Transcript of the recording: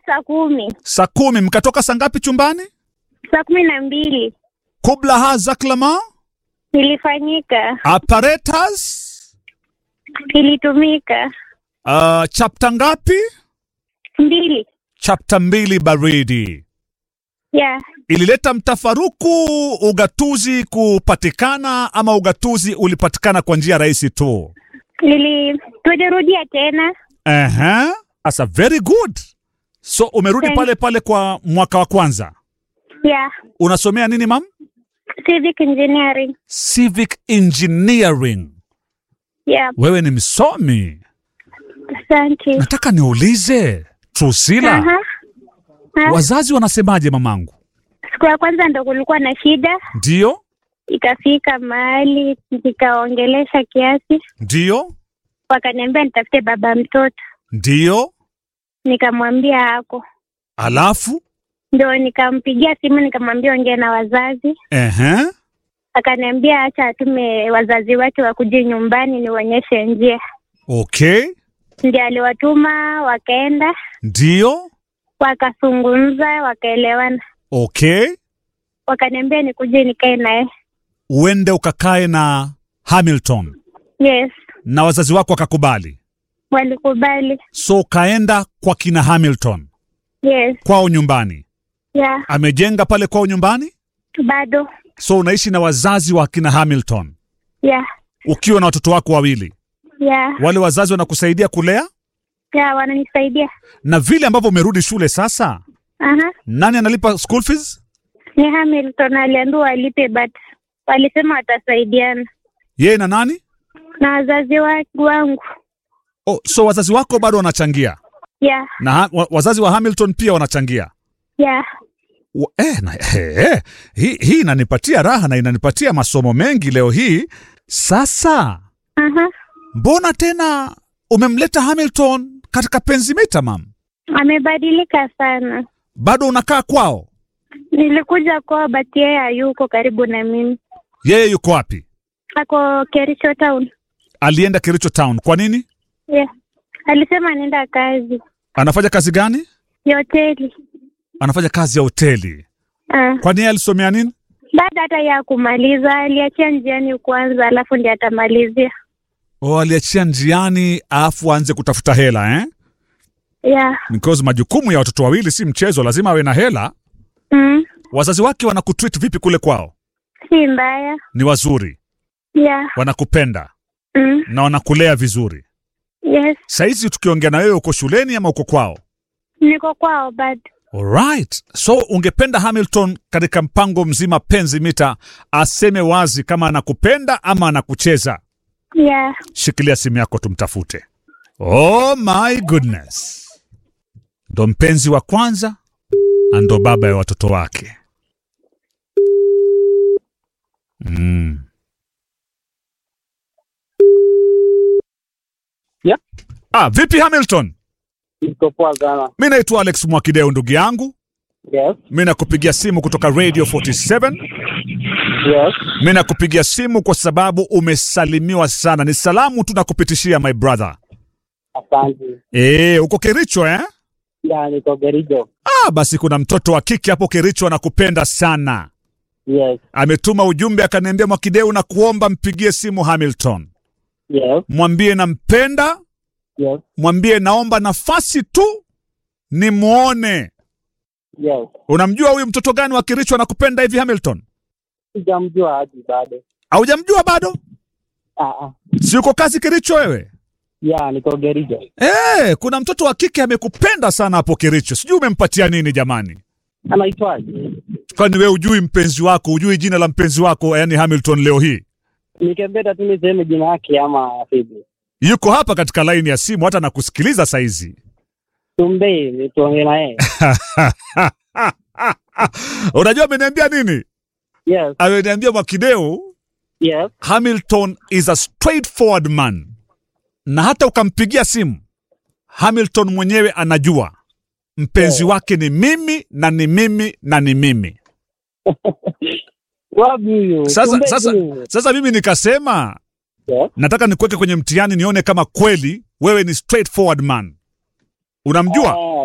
saa kumi Saa kumi mkatoka saa ngapi chumbani? saa kumi na mbili Kubla ha zaklama ilifanyika apparatus ilitumika uh, chapter ngapi? mbili Chapter mbili baridi. ya Ilileta mtafaruku ugatuzi kupatikana ama ugatuzi ulipatikana kwa njia rahisi tu? nili tulirudia tena Aha. Sasa very good. So umerudi Thank- pale pale kwa mwaka wa kwanza. ya Unasomea nini mam? civic engineering Civic engineering. ya Wewe ni msomi. asante Nataka niulize Trusila, Aha. Ha? wazazi wanasemaje mamangu? siku ya kwanza ndo kulikuwa na shida Ndio, ikafika mahali nikaongelesha kiasi ndio, wakaniambia nitafute baba mtoto ndio. nikamwambia hako Alafu ndo nikampigia simu nikamwambia ongea na wazazi ehe, akaniambia acha atume wazazi wake wakuje nyumbani nionyeshe njia okay, ndio aliwatuma wakaenda ndio, wakazungumza wakaelewana okay. wakaniambia nikuje nikae naye Uende ukakae na Hamilton yes na wazazi wako wakakubali, walikubali so ukaenda kwa kina Hamilton yes kwao nyumbani. ya Amejenga pale kwao nyumbani, bado so unaishi na wazazi wa kina Hamilton ya ukiwa na watoto wako wawili. ya Wale wazazi wanakusaidia kulea, ya wananisaidia na vile ambavyo umerudi shule sasa, aha nani analipa school fees? ni Hamilton aliambiwa walipe but walisema watasaidiana Yeye na nani? na wazazi wa, wangu Oh, so wazazi wako bado wanachangia ya na ha, wa, wazazi wa Hamilton pia wanachangia. ya Wa- Eh, na, eh, eh, hii, hii inanipatia raha na inanipatia masomo mengi leo hii. Sasa aha mbona tena umemleta Hamilton katika Penzimita mam? amebadilika sana Bado unakaa kwao? nilikuja kwao but yeye hayuko karibu na mimi Yeye yuko wapi? ako Kericho town Alienda Kericho Town. Kwa nini? yeah. alisema anaenda kazi Anafanya kazi gani? ya hoteli Anafanya kazi ya hoteli. Ah, Kwani yeye alisomea nini? baada hata ya kumaliza aliachia njiani kwanza alafu ndi atamalizia Oh, aliachia njiani afu aanze kutafuta hela eh? yeah. Because majukumu ya watoto wawili si mchezo, lazima awe na hela. mm. Wazazi wake wanakutreat vipi kule kwao? si mbaya Ni wazuri, yeah. wanakupenda mm. na wanakulea vizuri. yes Saizi tukiongea na wewe, uko shuleni ama uko kwao? niko kwao bado Alright. So ungependa Hamilton katika mpango mzima penzi mita aseme wazi kama anakupenda ama anakucheza? yeah. Shikilia simu yako tumtafute. Oh my goodness, ndo mpenzi wa kwanza na ndo baba ya watoto wake. Mm. Yeah. Ah, vipi Hamilton? Niko poa sana. Mi naitwa Alex Mwakideo, ndugu yangu. Yes. Mi nakupigia simu kutoka Radio 47. Yes. Mi nakupigia simu kwa sababu umesalimiwa sana. Ni salamu tu nakupitishia my brother. Asante. Eh, uko Kericho eh? Ya, niko Gerijo. Ah, basi kuna mtoto wa kike hapo Kericho anakupenda sana. Yes. Ametuma ujumbe akaniambia, Mwakideu na kuomba mpigie simu Hamilton, Yes. mwambie nampenda, Yes. mwambie naomba nafasi tu nimwone. Yes. Unamjua huyu mtoto gani wa Kericho anakupenda hivi Hamilton? Sijamjua hadi bado. Haujamjua bado? Ah, ah. Si uko kazi Kericho wewe? Ya, niko Gerijo. Eh, kuna mtoto wa kike amekupenda sana hapo Kericho. Sijui umempatia nini jamani. Anaitwaje? Kwani wewe ujui mpenzi wako, ujui jina la mpenzi wako, yani Hamilton leo hii? Nikembeta tu niseme jina yake ama Fibi. Yuko hapa katika laini ya simu hata nakusikiliza saizi. Tumbe, nituongee na yeye. Unajua ameniambia nini? Yes. Ameniambia Mwakideu, Yes. Hamilton is a straightforward man, na hata ukampigia simu Hamilton mwenyewe anajua mpenzi Yeah. wake ni mimi na ni mimi na ni mimi. Wapi huyo? Sasa, Tumbe sasa, tu. sasa mimi nikasema Yes. nataka nikuweke kwenye mtihani nione kama kweli wewe ni straightforward man. Unamjua? Ah,